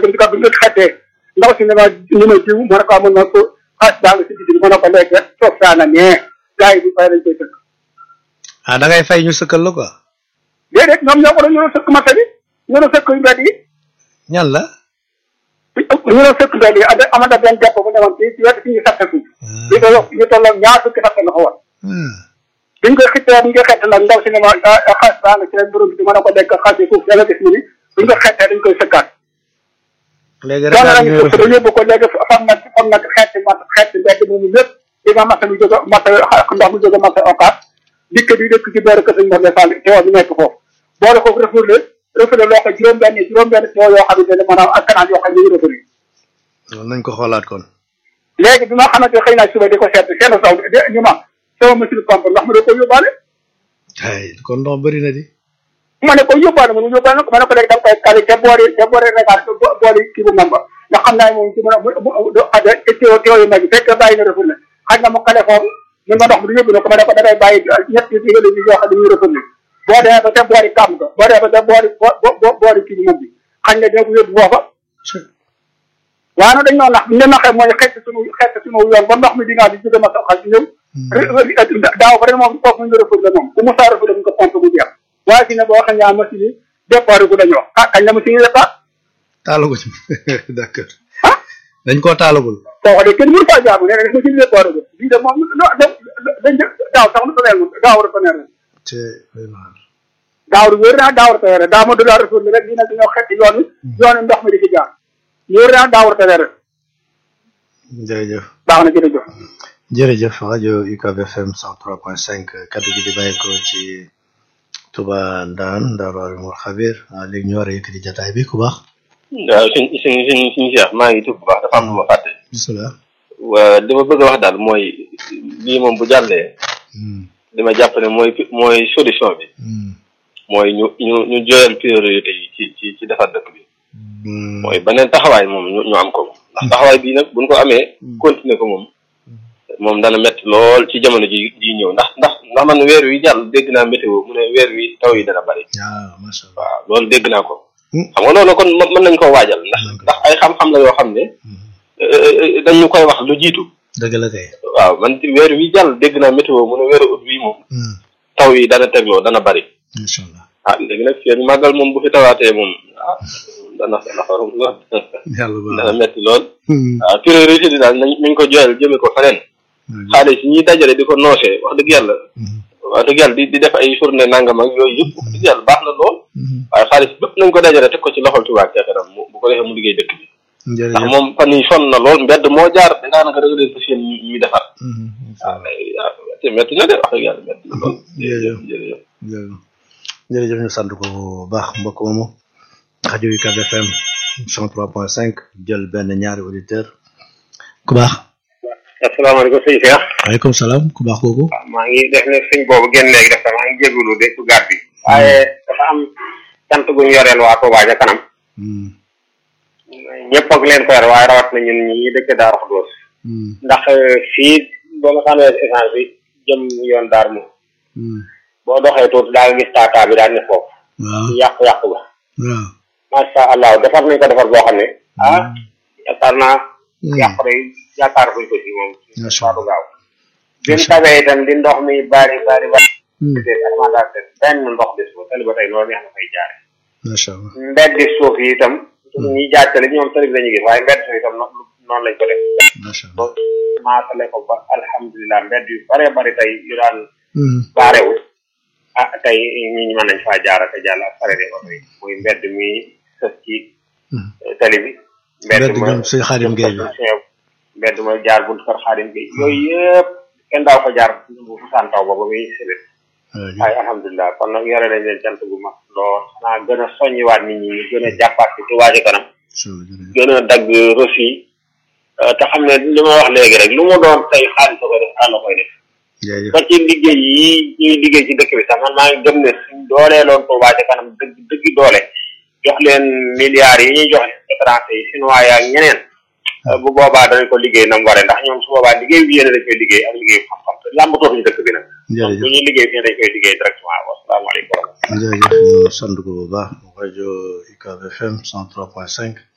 dem ci kaw bi nga xettee ndaw si ne ma ñu ma jiw ma ne ko amoon ma ko xaas daa nga si digg bi ma ne ko léegi toog saa na nee gars yi bu fay lañ koy sëkk ah da ngay fay ñu sëkkal la quoi déedéet ñoom ñoo ko doon ñu doon sëkk marché bi ñu doon sëkk mbedd yi ñan la ñu doon sëkk mbedd yi ada amada benn depp bu demoon ci ci wetu fi ñu satte suuf li ko yokk ñu tolloog ñaar fukki satte la ko woon biñ ko xittee biñ ko xette nag ndaw si ne ma xaas baa nga ci leen borom bi ma ne ko lekk xaas yi foofu danga gis ni ni biñ ko xettee dañ koy sëkkaat léegi doon rek nañu sëkk ba yóbbu ko léegi fam nag fam nag xeeti mat xeeti mbedd moomu lépp di nga masa mu jóge masa ndox mu jóge masa okaat dikk di dëkk ci boori kër sañ mor le fall teewoo bi nekk foofu boole foofu refourlé refourlé loo ko juróom benn juróom benn teewoo yoo xamante ne maanaam ak canal yoo xam ne ñu ngi refourlé loolu nañ ko xoolaat kon léegi bi ma xamante ne xëy naa suba di ko seet seen saw de ñu ma sama machine pompe ndax ma da ko yóbbaale ay kon ndox bëri na di ma ne ko yóbbaale ma ne yóbbaale ko ma ne ko léegi da nga koy kali te boori te boori regaar te boori kii bu mamba ndax xam naa ne moom ci mën a ada teew teew yu mag yi fekk bàyyi na refourlé xaj na mu kale foofu mun ma ndox mi du yóbbu na ko ma ne ko da ngay bàyyi ñetti digal yi yoo xam ne ñuy refourlé boo demee ba te boori kàmm ga boo demee ba te boori bo boori kii bu mag bi xañ na dina ko yóbbu foofa waaye nag dañ noo nax ne naxee mooy xeet suñu xeet suñu yoon ba ndox mi dinaa di jóge ma soxal ci ñëw daaw ba ren moom foofu ñu refourlé moom bu mu saa refourlé mu ko pompe bu jeex waaye fi ne boo xam ne machine yi départ gu dañoo ah kañ la machine yi départ taalagu ci d'accord ah dañ koo taalagul foofa de kenn mënu faa jaamu nee na machine yi départ gu bii de moom dañ daaw sax lu toneel daaw war a toneel te daaw du wér naa daaw war a toneel daaw ma du laa refourlé rek dina dañoo xetti yoon wi yoon wi ndox mi di ci jaar wér naa daaw war a toneel rek jërëjëf baax na jërëjëf jërëjëf rajo UCAB FM 103.5 kaddu gi di bàyyi ko ci Touba Ndaan Daaru Alimul Xabir ah léegi ñu war a yëkkati jataay bi ku baax. waaw suñ suñ suñ suñ Cheikh maa ngi tudd bu baax dafa am lu ma fàtte. bisimilah. waa li ma bëgg a wax daal mooy lii moom bu jàllee li ma jàpp ne mooy mooy solution bi mooy ñu ñu ñu joyal priorité yi ci ci ci defar dëkk bi. mooy beneen taxawaay moom ñu ñu am ko ndax taxawaay bii nag buñ ko amee continuer ko moom moom dana métti lool ci jamono ji ji ñëw ndax ndax ndax man weer wi jàll dégg naa météo mu ne weer wi taw yi dana bari waaw macha allah. waaw loolu dégg naa ko xam nga loolu kon mën nañ koo waajal ndax ndax ay xam-xam la yoo xam ne dañu koy wax lu jiitu dëgg la kay. waaw man weer wi jàll dégg naa météo mu ne weeru ut wi moom taw yi dana tegloo dana bari macha allah. ah léegi nag fii màggal moom bu fi tawaatee moom ah dana dana xorom lool yàlla baax dana metti lool waaw priorité bi daal nañ nañ ko joyal jëme ko feneen xaalis yi ñuy dajale di ko noosee wax dëgg yàlla wax dëgg yàlla di di def ay journée nangam ak yooyu yëpp wax dëgg yàlla baax na lool waaye xaalis bépp nañ ko dajale teg ko ci loxol Touba ca kanam mu bu ko defee mu liggéey dëkk bi ndax jërëjëf moom fan yi sonn na lool mbedd moo jaar daanaka da nga leen fas yéene ñuy defar waaw mais ah métti na de wax dëgg yàlla métti na lool jërëjëf jërëjëf jërëjëf jërëjëf ñu sant ko bu baax mbokk moomu rajo UCAB FM 103.5 jël benn ñaari auditeur ku baax. asalaamaaleykum sëñ Cheikh waaleykum salaam ku baax kooku. maa ngi def ne sëñ boobu génn léegi def maa ngi jégalu de su gàtt bi waaye dafa am cant gu ñu yoreel waa Touba ca kanam ñëpp ak leen ko yor waaye rawat na ñun ñi dëkk Daaru Xudoos ndax fii boo ma sànnee essence bi jëm yoon daar mu boo doxee tuuti daa nga gis taataa bi daal ne foofu waaw yàqu-yàqu ba waaw. macha allah defar nañ ko defar boo xam ne ah yaakaar naa yàqu day yaakaar fuñ ko ci moom macha waatu allah gaaw bi mu tabee itam di ndox mi bari bari bari peut-être alimentation benn ndox des ba tali ba tey loolu neex na fay jaare macha allah. mbedd suuf yi itam ñuy jaajtale ñoom tali bi lañuy gis waaye mbedd suuf itam no- noonu lañ ko def macha allah. ba maatale ko ba alhamdulilah mbedd yu bare bari tey yu daan baarewul ah tey ñi ñu mën nañ faa jaara te jàll ak sarede oto yi muy mbedd mi sës ci tali bi mbedd ñoom suñu Xaadim Gueye bi. mbedd ma jaar buntu kër Xaadim Gueye yooyu yëpp kenn daaw fa jaar bu fusaan taw ba ba muy sëbét waaye alhamdulilah kon nag yore nañ leen cant gu mag lool xanaa gën a soññiwaat nit ñi ñu gën a jàppaat ci Touba ca kanam gën a dagg reçu yi te xam ne li ma wax léegi rek lu mu doon tey xaalis a koy def àll koy def jërëjëf ba ci liggéey yi ñuy liggéey ci dëkk bi sax man maa ngi gëm ne suñ doolee loon Touba ca kanam dëgg dëgg doole jox leen milliards yi ñuy jox étranger yi chinois yi ak ñeneen bu boobaa danañ ko liggéey nam waree ndax ñoom su boobaa liggéey bi yéene dañ koy liggéey ak liggéey xam-xam te làmbatoo fi ñu dëkk bi nag jërëjëf bu ñuy liggéey fii dañ koy liggéey directement wasalaamaaleykum jërëjëf ñu sant ko bu baax rajo UCAB FM 103.5